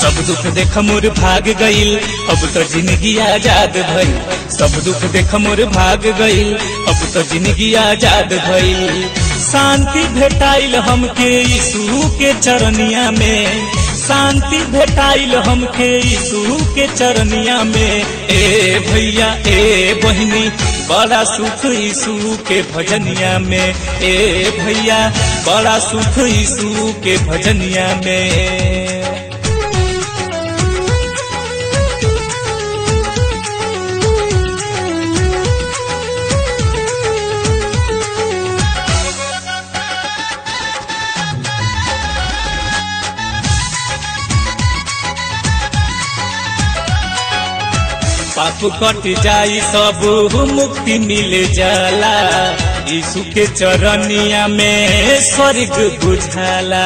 सब दुख देख मोर भाग गईल अब तो जिंदगी आजाद भइल सब दुख देख मोर भाग गईल अब तो जिंदगी आजाद भइल शांति भेटाइल हमके यीशु के चरनिया में शांति भेटाइल हमके यीशु के चरनिया में ए भैया ए बहिनी बड़ा सुख यीशु के भजनिया में ए भैया बड़ा सुख यीशु के भजनिया में पाप कट जाई सब मुक्ति मिल जाला यीशु के चरनिया में स्वर्ग बुझाला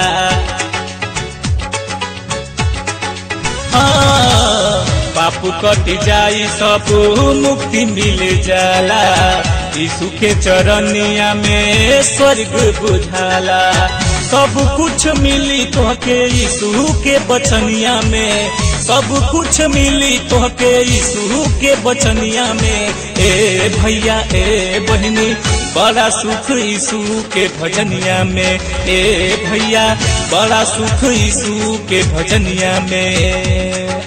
हाँ, पाप कट जाई सब मुक्ति मिल जाला यीशु के चरनिया में स्वर्ग बुझाला सब कुछ मिली तोहके यीशु के बचनिया में सब कुछ मिली तोहके यीशु के बचनिया में ए भैया ए बहनी बड़ा सुख यीशु के भजनिया में ए भैया बड़ा सुख यीशु के भजनिया में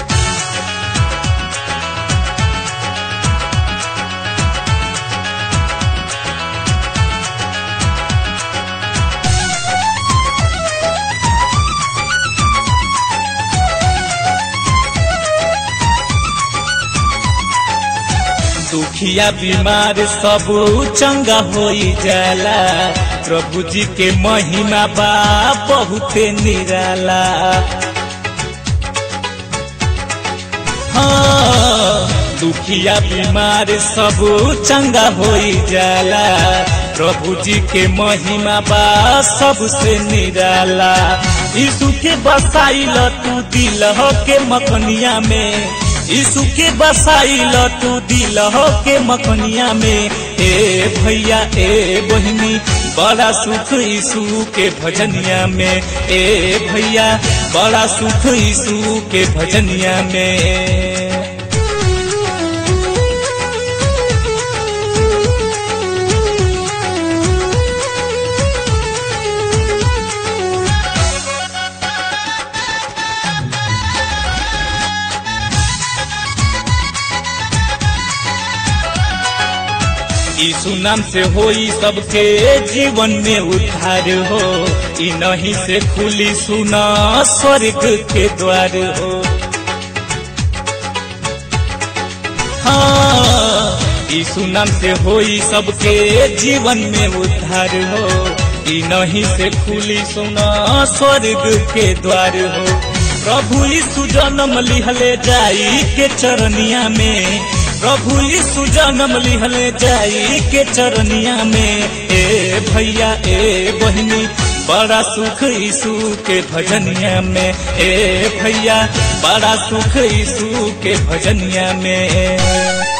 दुखिया बीमार सब चंगा हो जाला प्रभु जी के महिमा बा बहुते निराला हाँ, दुखिया बीमार सब चंगा हो जाला प्रभु जी के महिमा बा सबसे निराला यीशु के बसाइल तू दिल के मखनिया में यीशु के बसाइल तू दिल के मखनिया में ए भैया ए बहनी बड़ा सुख यीशु के भजनिया में ए भैया बड़ा सुख यीशु के भजनिया में यीशु नाम से होई सबके जीवन में उद्धार हो ई नहीं से खुली सुना स्वर्ग के द्वार हो हाँ यीशु नाम से होई सबके जीवन में उद्धार हो ई नहीं से खुली सुना स्वर्ग के द्वार हो प्रभु यीशु जन्म लिहले जाई के चरनिया में प्रभु यीशु जन्म लिहले जाई के चरनिया में ए भैया ए बहनी बड़ा सुख यीशु के भजनिया में ए भैया बड़ा सुख यीशु के भजनिया में